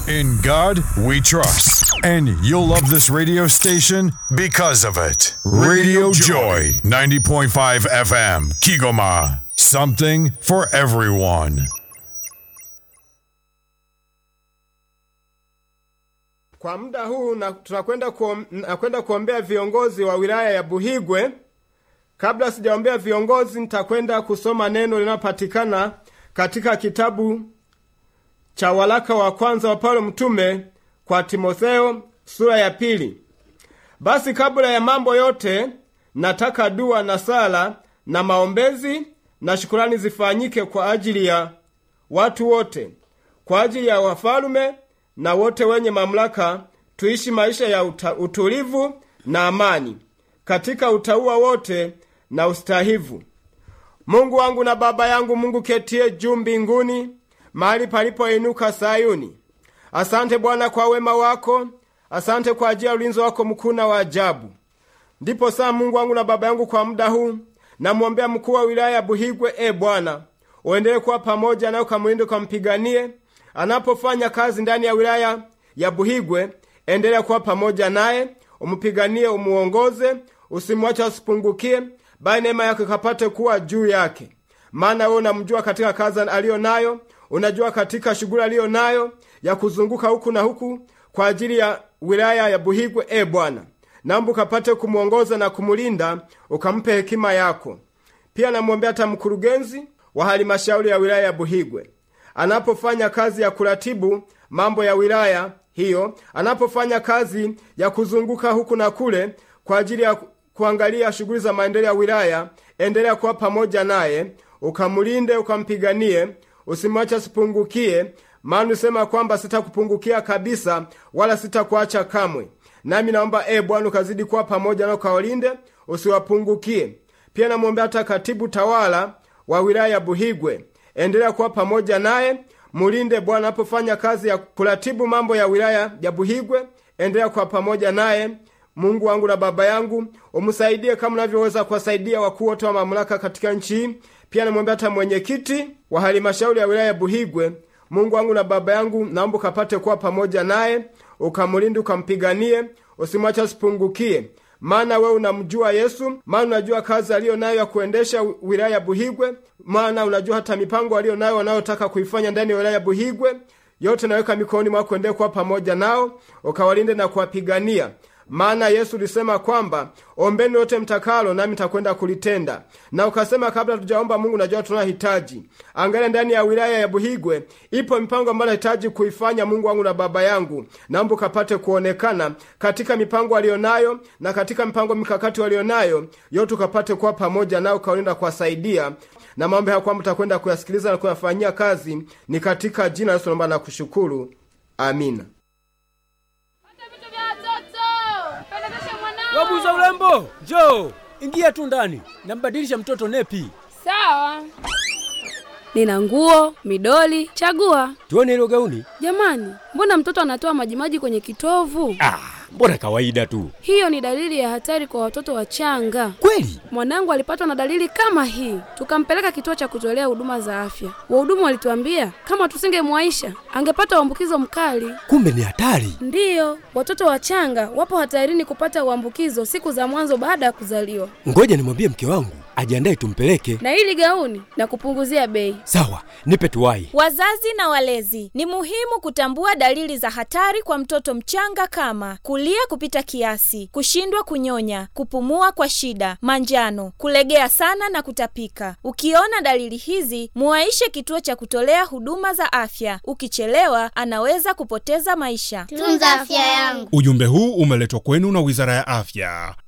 In God we trust. And you'll love this radio station because of it. Radio Joy, 90.5 FM, Kigoma. Something for everyone. Kwa muda huu na, tunakwenda kuom, nakwenda kuombea viongozi wa wilaya ya Buhigwe. Kabla sijaombea viongozi, nitakwenda kusoma neno linalopatikana katika kitabu cha waraka wa kwanza wa Paulo mtume kwa Timotheo sura ya pili. Basi kabla ya mambo yote, nataka dua na sala na maombezi na shukurani zifanyike kwa ajili ya watu wote, kwa ajili ya wafalume na wote wenye mamlaka, tuishi maisha ya uta, utulivu na amani katika utauwa wote na ustahivu. Mungu wangu na Baba yangu, Mungu ketie juu mbinguni, mahali palipoinuka Sayuni. Asante Bwana kwa wema wako, asante kwa ajili ya ulinzi wako mkuu na wa ajabu. Ndipo saa Mungu wangu na Baba yangu, kwa muda huu namwombea mkuu wa wilaya ya Buhigwe. E Bwana, uendelee kuwa pamoja naye, ukamlinde, ukampiganie anapofanya kazi ndani ya wilaya ya Buhigwe. Endelea kuwa pamoja naye, umpiganie, umuongoze, usimwache asipungukie, bali neema yako ikapate kuwa juu yake. Maana wewe unamjua katika kazi aliyo nayo, unajua katika shughuli aliyo nayo ya kuzunguka huku na huku kwa ajili ya wilaya ya Buhigwe. E Bwana, naomba ukapate kumwongoza na kumulinda, ukampe hekima yako. Pia namwombea hata mkurugenzi wa halmashauri ya wilaya ya Buhigwe anapofanya kazi ya kuratibu mambo ya wilaya hiyo, anapofanya kazi ya kuzunguka huku na kule kwa ajili ya kuangalia shughuli za maendeleo ya wilaya, endelea kuwa pamoja naye, ukamlinde, ukampiganie, usimwache asipungukie, maana usema kwamba sitakupungukia kabisa, wala sitakuacha kamwe. Nami naomba e Bwana ukazidi kuwa pamoja nao, ukawalinde, usiwapungukie. Pia namwombea hata katibu tawala wa wilaya ya Buhigwe endelea kuwa pamoja naye, mulinde Bwana anapofanya kazi ya kuratibu mambo ya wilaya ya Buhigwe. Endelea kuwa pamoja naye, Mungu wangu na Baba yangu, umsaidie kama unavyoweza kuwasaidia wakuu wote wa mamlaka katika nchi hii. Pia namwombea hata mwenyekiti wa halmashauri ya wilaya ya Buhigwe. Mungu wangu na Baba yangu, naomba ukapate kuwa pamoja naye, ukamlinde, ukampiganie, usimwache asipungukie maana wewe unamjua Yesu, maana unajua kazi aliyo nayo ya kuendesha wilaya ya Buhigwe, maana unajua hata mipango aliyo nayo wanayotaka kuifanya ndani ya wilaya ya Buhigwe. Yote naweka mikononi mwako, endelee kuwa pamoja nao, ukawalinde na kuwapigania maana Yesu ulisema kwamba ombeni lote mtakalo, nami nitakwenda kulitenda. Na ukasema kabla tujaomba Mungu, najua tunahitaji. Angalia ndani ya wilaya ya Buhigwe ipo mipango ambayo nahitaji kuifanya, Mungu wangu na Baba yangu, naomba ukapate kuonekana katika mipango aliyonayo na katika mipango mikakati walionayo yote, ukapate kuwa pamoja nao, ukawalinda kuwasaidia na mambo haya kwamba utakwenda kuyasikiliza na kuyafanyia kazi. Ni katika jina la Yesu naomba na kushukuru, amina. Wabuza urembo, njoo ingia tu ndani, nambadilisha mtoto nepi. Sawa. Nina nguo, midoli, chagua. Tuone hilo gauni. Jamani, mbona mtoto anatoa majimaji kwenye kitovu? Ah, mbona kawaida tu. Hiyo ni dalili ya hatari kwa watoto wachanga. Kweli? Mwanangu alipatwa na dalili kama hii, tukampeleka kituo cha kutolea huduma za afya. Wahudumu walituambia kama tusingemwaisha angepata uambukizo mkali. Kumbe ni hatari. Ndiyo, watoto wachanga wapo hatarini kupata uambukizo siku za mwanzo baada ya kuzaliwa. Ngoja nimwambie mke wangu ajiandae tumpeleke. Na hili gauni na kupunguzia bei. Sawa, nipe tuwai. Wazazi na walezi, ni muhimu kutambua dalili za hatari kwa mtoto mchanga kama kulia kupita kiasi, kushindwa kunyonya, kupumua kwa shida, manjano, kulegea sana na kutapika. Ukiona dalili hizi, muwaishe kituo cha kutolea huduma za afya. Ukichelewa, anaweza kupoteza maisha. Tunza afya yangu. Ujumbe huu umeletwa kwenu na Wizara ya Afya.